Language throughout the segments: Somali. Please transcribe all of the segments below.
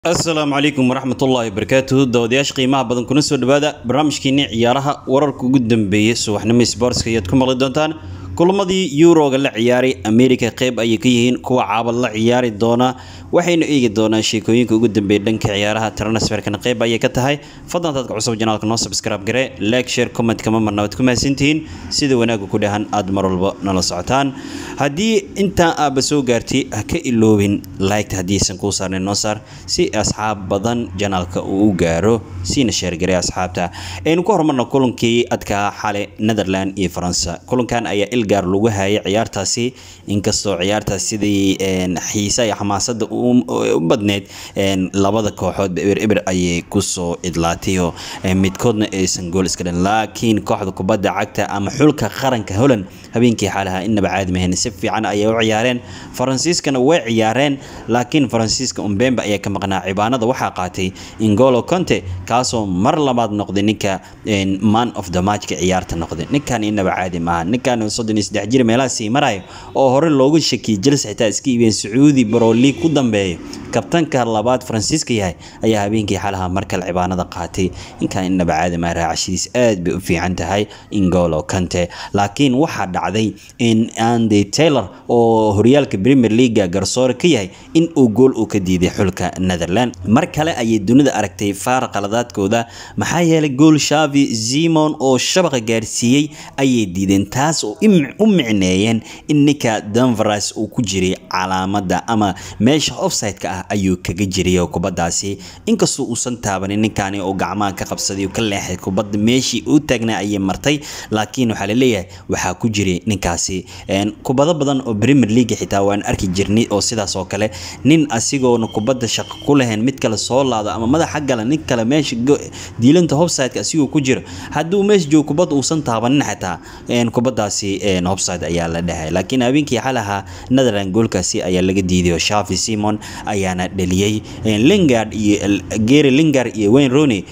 asalaamu calaykum waraxmatullaahi wabarakaatuhu dawadayaasha qiimaha badan kuna soo dhawaada barnaamijkiinii ciyaaraha wararka ugu dambeeyay subaxnimo sboortska ayaad ku maqli doontaan kulamadii yuroga la ciyaaray america qeyb ayay ka yihiin kuwa caabad la ciyaari doona waxaynu eegi doonaa sheekooyinka ugu dambeeya dhanka ciyaaraha transferkana qeyb ayay ka tahay fadlan dadka cusub janaalka noo subscribe gare like share comment kama marna waad ku mahadsantihiin sida wanaaga ku dhahan aad mar walba nala socotaan haddii intaa aaba soo gaartay ha ka iloobin liketa haddiisan kuu saarnayn noo saar si asxaab badan janaalka uu u gaaro siina sheergaray asxaabta aynu ku horumarna kulankii adkaa xale netherland iyo faransa kulankan ayaa ilgaar lagu hayay ciyaartaasi inkastoo ciyaartaas sidii xiisa iyo xamaasada u badneyd labada kooxood eber eber ayay kusoo idlaatayo midkoodna aysan gool iska dhan laakiin kooxda kubadda cagta ama xulka qaranka holland habeenkii xaalaha inaba caadi mahayn si fiican ayay u ciyaareen faransiiskana way ciyaareen laakiin faransiiska umbemba ayaa ka maqnaa cibaanada waxaa qaatay ingolo conte kaasoo mar labaad noqday ninka man of the matchka ciyaarta noqday ninkan inaba caadi maaha ninkan soddon iyo saddex jir meelaha sii marayo oo hore loogu shakiyay jels xitaa iska iibiyeen sacuudi bro league ku dambeeyo kabtanka labaad faransiiska yahay ayaa habeenkii xalaha markale cibaanada qaatay ninkan inaba caadi maaha raacashadiis aad bay u fiican tahay ingolo conte laakiin waxaa dhacday in andy taylor oo horyaalka premier leaga garsoore ka yahay in uu gool uu ka diiday xulka netherland mar kale ayay dunida aragtay faar qaladaadkooda maxaa yeelay gool shavi zimon oo shabaqa gaarsiiyey ayay diideen taas oo u micneeyeen in ninka danveras uu ku jiray calaamada ama meesha offside-ka ah ayuu kaga jiray kubadaasi inkastoo uusan taabanin ninkani oo gacmaha ka qabsaday ka leexay kubadda meeshii uu taagnaa ayay martay laakiin waxaa laleeyahay waxaa ku jiray ninkaasi kubado badan oo premier league xitaa waan arki jirnay oo sidaas oo kale nin asigoona kubadda shaqo ku lahayn mid kale soo laado ama madaxa gala nin kale meesha diilanta hofside asigoo ku jiro hadduu meesha joogo kubadda uusan taabanin xitaa kubadaasi hofside ayaa la dhahay laakiin habeenkii xalaha netherland goolkaasi ayaa laga diiday oo shafi simon ayaana dhaliyey lingard iyo gary lingard iyo wayne rooney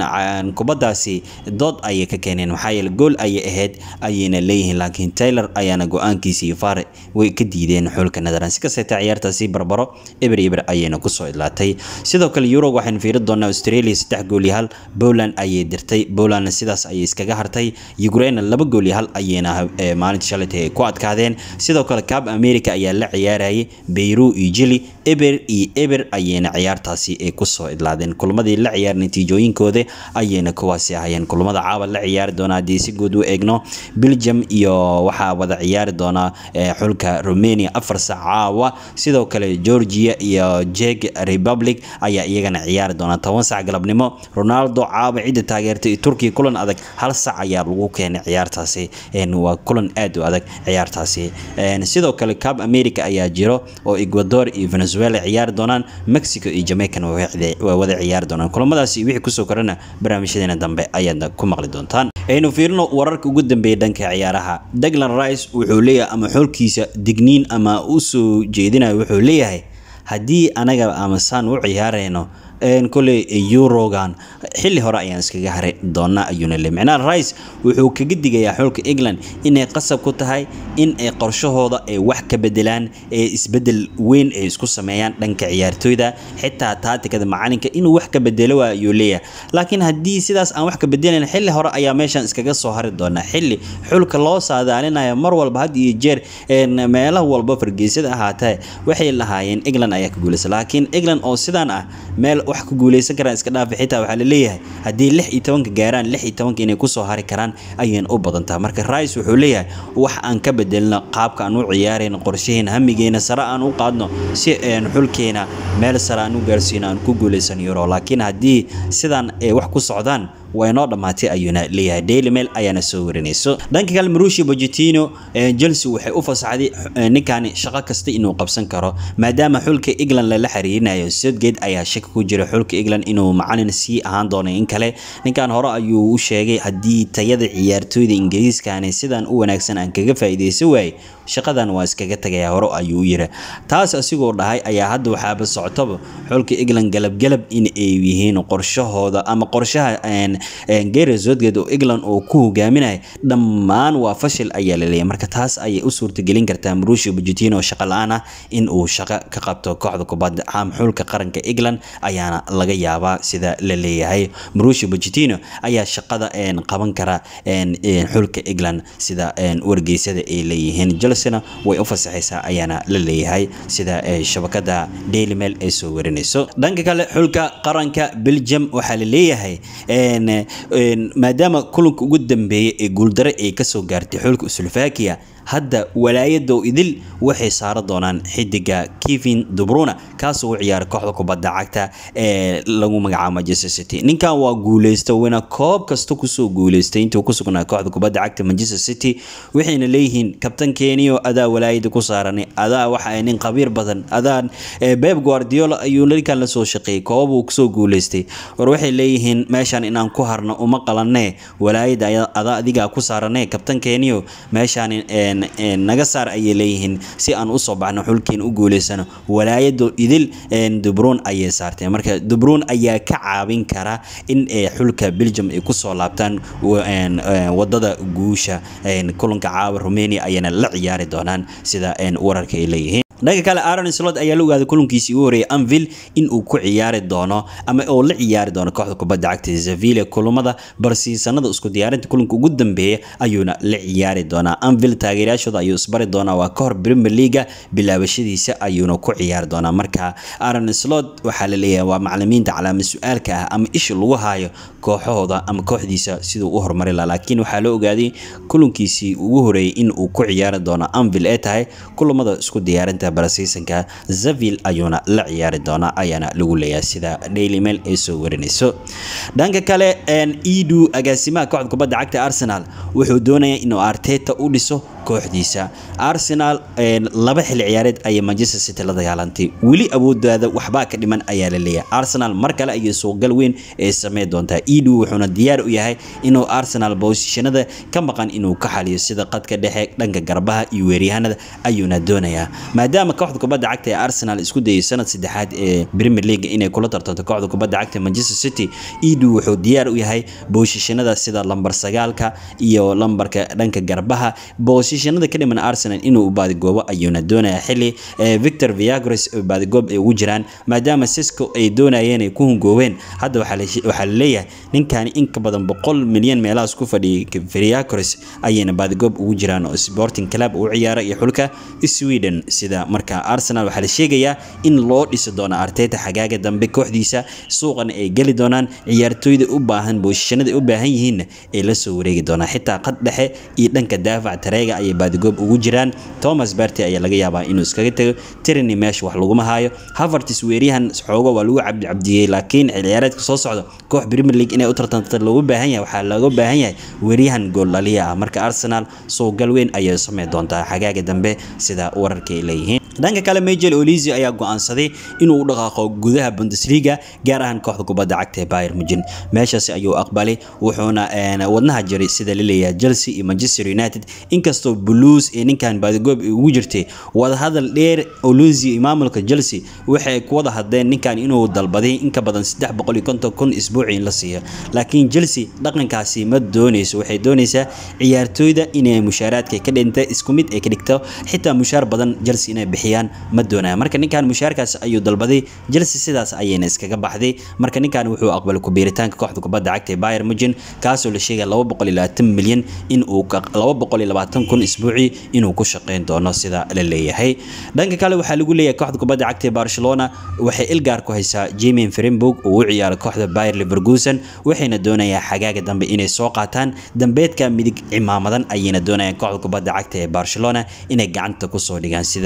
kubadaasi dood ayay ka keeneen maxaa yeele gool ayay ahayd ayayna leeyihiin laakiin taylor ayaana go-aankiisa iyo faare way ka diideen xulka netherland si kasteeta ciyaartaasi barbaro eber eber ayayna kusoo idlaatay sidoo kale eurog waxaynu fiiri doonaa australia saddex gool iyo hal poland ayay dirtay polandna sidaas ayay iskaga hartay ukraine laba gool iyo hal ayayna maalinta shalaytay ay ku adkaadeen sidoo kale cab america ayaa la ciyaarayay beyru iyo jili eber iyo eber ayayna ciyaartaasi ay kusoo idlaadeen kulamadii la ciyaar natiijooyinkooda ayayna kuwaasi ahayeen kulamada caawa la ciyaari doona haddii si guud u eegno belgium iyo waxaa wada ciyaari doona xulka romania afar saac caawa sidoo kale georgia iyo jeg republic ayaa iyagana ciyaari doona toban sac galabnimo ronaldo caawa cidda taageertay turkiya kulan adag hal sac ayaa lagu keenay ciyaartaasi waa kulan aad u adag ciyaartaasi sidoo kale cab america ayaa jiro oo ecuador iyo venezuela ciyaari doonaan mexico iyo jamaican waa wada ciyaari doonaan kulamadaasi wixii kusoo korana barnaamijyadeena dambe ayaadna ku maqli doontaan aynu fiirino wararka ugu dambeeya dhanka ciyaaraha daglan rice wuxuu leeyahay ama xulkiisa digniin ama u soo jeedinayo wuxuu leeyahay haddii anaga ama saan u ciyaarayno koley eurogan xilli hore ayaan iskaga hari doonaa ayuuna le micnaha rice wuxuu kaga digayaa xulka england inay qasab ku tahay in ay qorshahooda ay wax ka bedelaan ee isbedel weyn ay isku sameeyaan dhanka ciyaartooyda xitaa taatikada macalinka inuu wax ka bedelo waa ayuu leeyahay laakiin haddii sidaas aan wax ka bedelayn xilli hore ayaa meeshan iskaga soo hari doonaa xilli xulka loo saadaalinayo mar walba had iyo jeer meelaha walba fargeysada ahaatee waxay lahaayeen england ayaa ka guulaysa laakiin england oo sidaan ah meel wax ku guuleysan karaan iska dhaafi xitaa waxaa laleeyahay haddii lix iyo tobanka gaaraan lix iyo tobanka inay kusoo hari karaan ayayna u badantaa marka rice wuxuu leeyahay wax aan ka bedelno qaabka aan u ciyaarayno qorshaheena hamigeena sare aan u qaadno si aan xulkeena meel sare aan u gaarsiino aan ku guuleysan euro laakiin haddii sidaan ay wax ku socdaan waa inoo dhammaatay ayuuna leeyahay daily mail ayaana soo warinayso dhanka kale marushi bojetino chelsea waxay u fasaxday ninkani shaqo kasta inuu qabsan karo maadaama xulka england lala xiriirinayo southgate ayaa shaki ku jira xulka england inuu macalin sii ahaan doono in kale ninkan hore ayuu u sheegay haddii tayada ciyaartooyda ingiriiskani sidan u wanaagsan aan kaga faa'iidaysan waayey shaqadan waa iskaga tagaya hore ayuu yiri taas asigoo dhahay ayaa hadda waxaaba socotaba xulka england galabgalab in ay yihiin qorshahooda ama qorshaha gary southgate oo england oo ku hogaaminaya dhammaan waa fashil ayaa laleeyahay marka taas ayay u suurtagelin kartaa marushio bujitino oo shaqo la-aan ah in uu shaqo ka qabto kooxda kubadda caam xulka qaranka england ayaana laga yaabaa sida la leeyahay marushio bujitino ayaa shaqada qaban kara xulka england sida wargeysyada ay leeyihiin chelsea way u fasaxaysaa ayaana la leeyahay sida shabakada daily mail ay soo warinayso dhanka kale xulka qaranka belgium waxaa la leeyahay maadaama kulanka ugu dambeeyay ee guuldare ay kasoo gaartay xulka slovakia hadda walaayado idil waxay saara doonaan xidiga kevin dubruna kaasoo u ciyaara kooxda kubadda cagta ee lagu magacaabo manchester city ninkan waa guuleysta wina koob kasta kusoo guuleystay intuu ku sugnaa kooxda kubadda cagta manchester city waxayna leeyihiin kabtankeeniyo adaa walaayada ku saaranay adaa waxa ay nin khabiir badan adaa beb guardiola ayuu ninkan lasoo shaqeeyey koobabuu kusoo guuleystay war waxay leeyihiin meeshaan inaan ku harno uma qalanee walaayada adaa adigaa ku saaranee kabtankeeniyo meeshaan naga saar ayay leeyihiin si aan usoo baxno xulkeen u guuleysano walaayado idil dubruun ayay saarteen marka dubruun ayaa ka caawin kara in xulka belgium ay kusoo laabtaan wadada guusha kulanka caawa romania ayana la ciyaari doonaan sida wararka ay leeyihiin dhanka kale aaron slot ayaa la ogaaday kulankiisii ugu horreeyay anvil in uu ku ciyaari doono ama oo la ciyaari doono kooxda kubadda cagta zavile kulamada barsiisanada isku diyaarinta kulanka ugu dambeeya ayuuna la ciyaari doonaa anvil taageerayaashooda ayuu isbari doonaa waa ka hor premier leaga bilaabashadiisa ayuuna ku ciyaari doonaa marka aaron slot waxaa la leeyahay waa macalimiinta calaamad su-aalka ah ama isha lagu haayo kooxahooda ama kooxdiisa siduu u horumari laha laakiin waxaa la ogaaday kulankiisii ugu horreeyay in uu ku ciyaari doono anvil ee tahay kulamada isku diyaarinta barasiisanka zavil ayuuna la ciyaari doonaa ayaana lagu leeyahay sida daily mail ay soo warinayso dhanka kale edu agaasimaha kooxda kubadda cagta arsenal wuxuu doonayaa inuu arteta u dhiso kooxdiisa arsenal laba xilli ciyaareed ayay manchester city la dagaalantay weli awoodaada waxbaa ka dhiman ayaa la leeyahay arsenal mar kale ayay suuqgal weyn ee sameyn doontaa edu wuxuuna diyaar u yahay inuu arsenal boosishanada ka maqan inuu ka xaliyo sida qadka dhexe dhanka garbaha iyo weeryahanada ayuuna doonayaa maadaama kooxda kubadda cagta ee arsenal isku dayay sanad saddexaad ee premier league inay kula tartanto kooxda kubadda cagta manchester city edu wuxuu diyaar u yahay boosishanada sida lambar sagaalka iyo lambarka dhanka garbaha boosishanada ka dhiman arsenal inuu baadigoobo ayuuna doonayaa xili victor viagres oo baadigoob ay ugu jiraan maadaama sisco ay doonayeen ay ku hungoobeen hadda waxaa la leeyahay ninkani in ka badan boqol milyan meelahaas ku fadhiyay viagres ayayna baadigoob ugu jiraan oo sporting club u ciyaara iyo xulka sweden sida marka arsenal waxaa la sheegayaa in loo dhisi doono arteta xagaaga dambe kooxdiisa suuqana ay geli doonaan ciyaartooyda u baahan booshishanada u baahan yihiinna ay la soo wareegi doonaan xitaa qad dhexe iyo dhanka daafac tareega ayay baadigoob ugu jiraan thomas barty ayaa laga yaabaa inuu iskaga tago tirani meesha wax laguma haayo havertis weeryahan xoogo waa lagu cabdicabdiyey laakiin xilciyaareedka soo socda koox premier league inay u tartanta loogu baahan yahay waxaa looga baahan yahay weeryahan gooldhaliya ah marka arsenal suuqgal weyn ayay sameyn doontaa xagaaga dambe sida wararka ay leeyihiin dhanka kale majel olisi ayaa go-aansaday inuu u dhaqaaqo gudaha bundesliga gaar ahaan kooxda kubadda cagta ee bayer mujin meeshaasi ayuu aqbalay wuxuuna wadnaha jiray sida la leeyahay chelsea iyo manchester united inkastoo blues ee ninkan baadigoob ugu jirtay wadahadal dheer olisi iyo maamulka chelsea waxay ku wada hadleen ninkan inuu dalbaday in ka badan saddex boqol iyo konton kun isbuuci in la siiyo laakiin chelsea dhaqankaasi ma dooneyso waxay dooneysaa ciyaartooyda inay mushaaraadka ka dhinta isku mid ay ka dhigto xitaa mushaar badan chelsea inay bixiyaan ma doonaya marka ninkan mushaarkaas ayuu dalbaday chelsea sidaas ayayna iskaga baxday marka ninkan wuxuu aqbalay kubiiritaanka kooxda kubadda cagta ee bayer mujin kaasoo la sheegaya laba boqol iyo labaatan milyan in uu laba boqol iyo labaatan kun isbuuci inuu ku shaqeyn doono sida la leeyahay dhanka kale waxaa lagu leeyahay kooxda kubadda cagta ee barcelona waxay ilgaar ku haysaa jamin frenburg oo u ciyaara kooxda bayer leverkusen waxayna doonayaan xagaaga dambe inay soo qaataan dambeedka midig cimaamadan ayayna doonayaan kooxda kubadda cagta ee barcelona inay gacanta kusoo dhigaan sida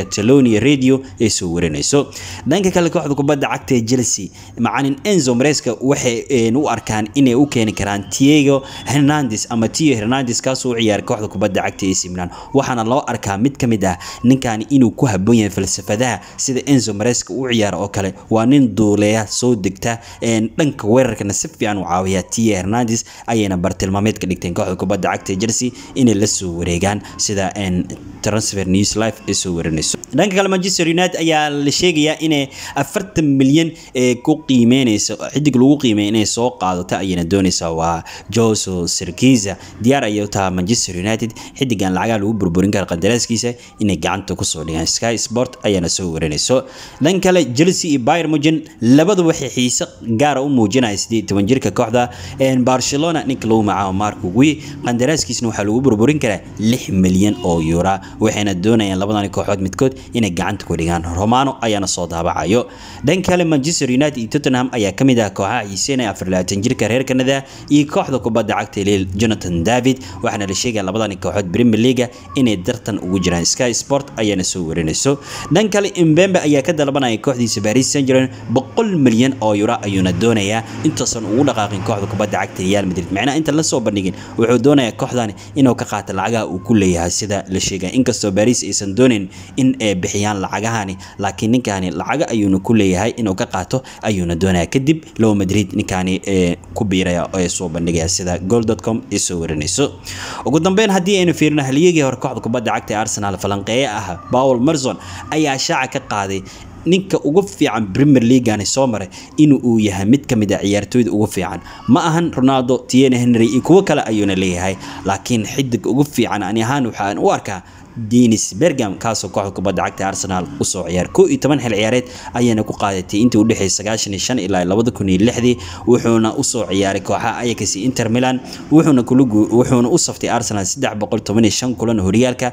catalonia radio ay soo warinayso dhanka kale kooxda kubadda cagta ee chelsea macalin enzo mareska waxay u arkaan inay u keeni karaan tiago hernandes ama tio hernandes kaasoo u ciyaaray kooxda kubadda cagta AC Milan waxaana loo arkaa mid ka mid ah ninkan inuu ku habboon yahay falsafadaha sida Enzo Maresca u ciyaaro oo kale waa nin duuleeya soo degta dhanka weerarkana si fiican u caawiya Tio Hernandez ayayna bartilmaameed ka dhigteen kooxda kubadda cagta Chelsea inay la soo wareegaan sida transfer news live ay soo warinayso dhanka kale Manchester United ayaa la sheegayaa inay 40 milyan ee ku qiimeynayso xidig lagu qiimeeyo inay soo qaadato ayayna doonaysaa waa Jose Sirkiza diyaar ayay u tahay Manchester United xidigan lacaga lagu burburin kara qandaraaskiisa inay gacanta ku soo dhigaan Sky Sport ayaana soo warinayso dhanka kale Chelsea iyo Bayern Munich labadu waxay xiise gaar ah u muujinayaan 18 jirka kooxda Barcelona ninka lagu magacaabo Marco Gui qandaraaskiisna waxaa lagu burburin karaa 6 milyan oo euro waxayna doonayaan labadan kooxood midkood inay gacanta ku dhigaan Romano ayaana soo daabacayo dhanka kale Manchester United iyo Tottenham ayaa kamid ah kooxaha xiiseynaya 24 jirka reer Canada iyo kooxda kubadda cagta Lille Jonathan David waxaana la sheegaya labadan kooxood Premier League inay dartan ugu jiraan Sky Sport ayaana soo warinayso dhanka kale Mbembe ayaa ka dalbanaya kooxdiisa Paris Saint-Germain 100 milyan oo euro ayuuna doonayaa intaasan ugu dhaqaaqin kooxda kubadda cagta Real Madrid macnaha inta la soo bandhigin wuxuu doonayaa kooxdan inuu ka qaato lacagaha uu ku leeyahay sida la sheegay inkastoo Paris aysan doonin in ay bixiyaan lacagahani laakiin ninkani lacaga ayuuna ku leeyahay inuu ka qaato ayuuna doonayaa kadib Real Madrid ninkani ee ku biiraya oo ay soo bandhigaya sida goal.com ay soo warinayso ugu dambeyn haddii aynu fiirino halyagii hore kooxda kubadda cagta ee Arsenal falanqeeye ah Paul Merson ayaa shaaca ka qaaday ninka ugu fiican Premier League-ani soo maray inuu uu yahay mid ka mid ah ciyaartooyda ugu fiican ma ahan Ronaldo Thierry Henry iyo kuwo kale ayuuna leeyahay laakiin xidig ugu fiican ani ahaan waxaan u arkaa Dennis Bergkamp kaasoo kooxda kubadda cagta Arsenal u soo ciyaar 11 xil ciyaareed ayayna ku qaadatay intii u dhaxaysay 95 ilaa 2006 wuxuuna u soo ciyaaray kooxaha Ajax iyo Inter Milan wuxuuna kula wuxuuna u saftay Arsenal 315 kulan horyaalka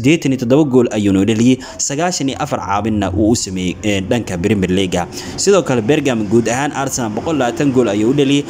87 gool ayuuna dhaliyay 94 caabinna uu u sameeyay dhanka Premier League sidoo kale Bergkamp guud ahaan Arsenal 120 gool ayuu u dhaliyay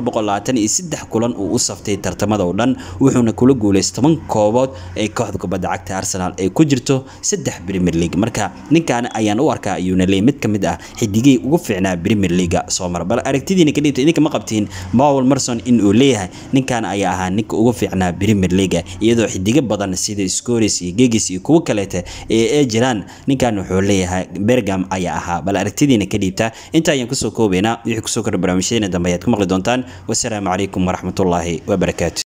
423 kulan uu u saftay tartamada oo dhan wuxuuna kula guuleystay 10 koobood ee kooxda kubadda cagta Arsenal ay ku jirto saddex Premier League marka ninkan ayaan u arkaa ayuuna leeyahay mid ka mid ah xidigay ugu fiicnaa Premier League soo mar bal aragtidiina ka dhigto idinka ma qabtiin Paul Merson in uu leeyahay ninkan ayaa ahaa ninka ugu fiicnaa Premier League iyadoo xidiga badan sida Scholes iyo Giggs iyo kuwa kaleete ee ay jiraan ninkan wuxuu leeyahay Bergkamp ayaa ahaa bal aragtidiina ka dhigta inta ayaan kusoo koobaynaa wixii kusoo kordhay barnaamijyadeena dambe ayaad ku maqli doontaan wassalaamu calaykum waraxmatullaahi wabarakaatu